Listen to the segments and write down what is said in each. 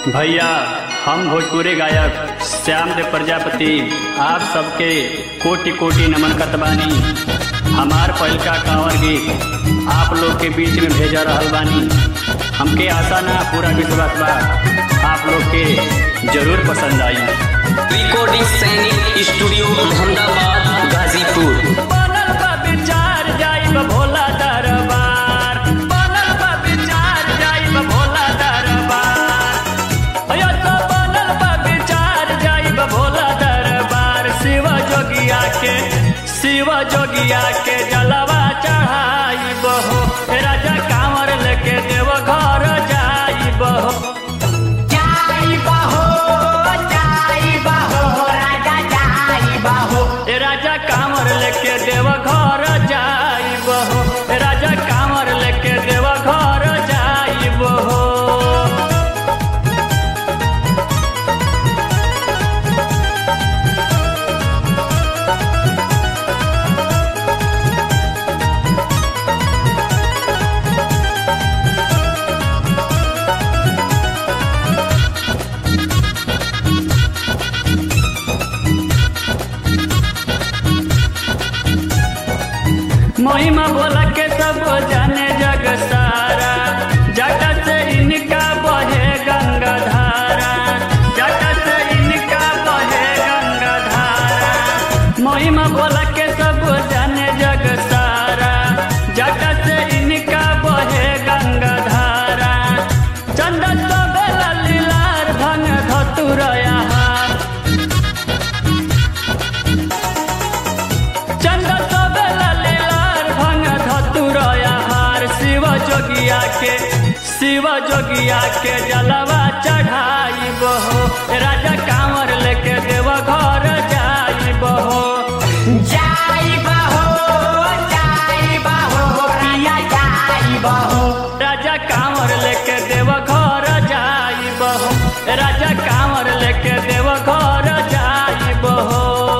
भैया हम भोजपुरी गायक श्याम देव प्रजापति आप सबके कोटि कोटि नमन कतबानी हमार पहिलका कांवर गीत आप लोग के बीच में भेजा रहल बानी हमके आशा ना पूरा विश्वास बा आप लोग के जरूर पसंद आई रिकॉर्डिंग सैनिक स्टूडियो अहमदाबाद गाजीपुर बनल बा विचार जाइब भोला दरबार बनल बा विचार जाइब भोला दरबार अयो तो बनल बा विचार जाइब भोला दरबार शिव जोगिया के शिव जोगिया के जलवा चढ़ाइब हो राजा कांवर लेके देव घर जाइब हो जाई बहो जाई बहो राजा जाई बहो ए राजा कांवर लेके देव घर जाइब हो ए राजा कांवर लेके देव घर जाइब हो महिमा बोला के सब जाने जग सारा जट से इनका बहे गंगा धारा जट से इनका बहे गंगा धारा महिमा बोला के सब जाने जग सारा जट से इनका बहे गंगा धारा चंदा तो बेला लीलार भंग धतुरया हार चंद सबेला लीलार भंग धतुरया हार शिव जोगिया के शिव जोगिया के जलवा चढ़ाई बहो राजा कांवर लेके देव घर जाई बहो जाई बहो जाई बहो राजा जाई बहो राजा कांवर लेके देव घर जाई बहो राजा कांवर लेके देव घर जाई बहो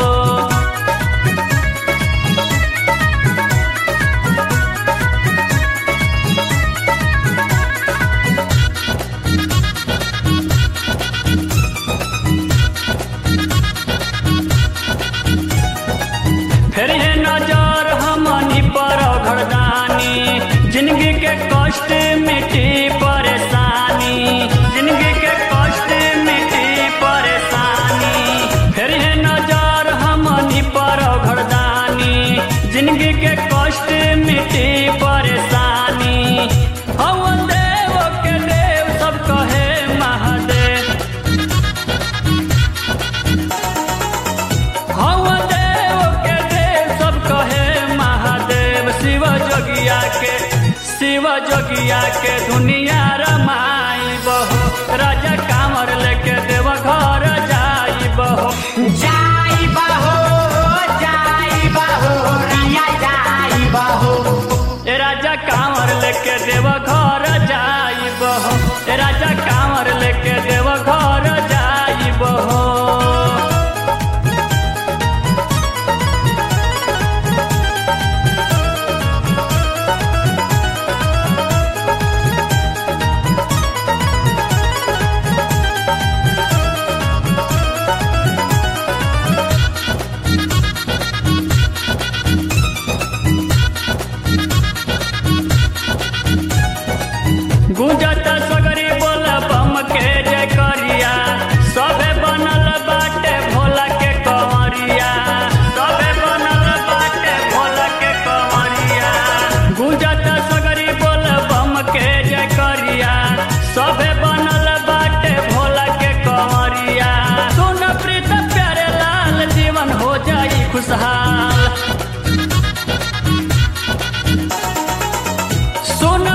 फिर है नजर हमनी पर घरदानी जिंदगी के कष्ट मिटी परेशानी जिंदगी के कष्ट मिटी परेशानी फिर है नजर हमनी पर घरदानी जिंदगी के कष्ट मिटी परेशानी हम देव के देव सब कहे महादेव हम देव के देव सब कहे महादेव शिव जोगिया के शिव जोगिया के दुनिया रमाई बहो राजा कांवर लेके देव घर जाई बहो जाई बहो जाई बहो राजा जाई बहो ए राजा कांवर लेके देव घर जाई बहो ए राजा कांवर लेके देव घर जाई बहो गुंजत सगरी बोल बम के जय करिया सबे बनल बाटे भोला के कंवरिया सबे बनल बाटे भोला के कंवरिया गुंजत सगरी बोल बम के जय करिया सबे बनल बाटे भोला के कंवरिया सुन प्रीत प्यारे लाल जीवन हो जाई खुशहाल सुन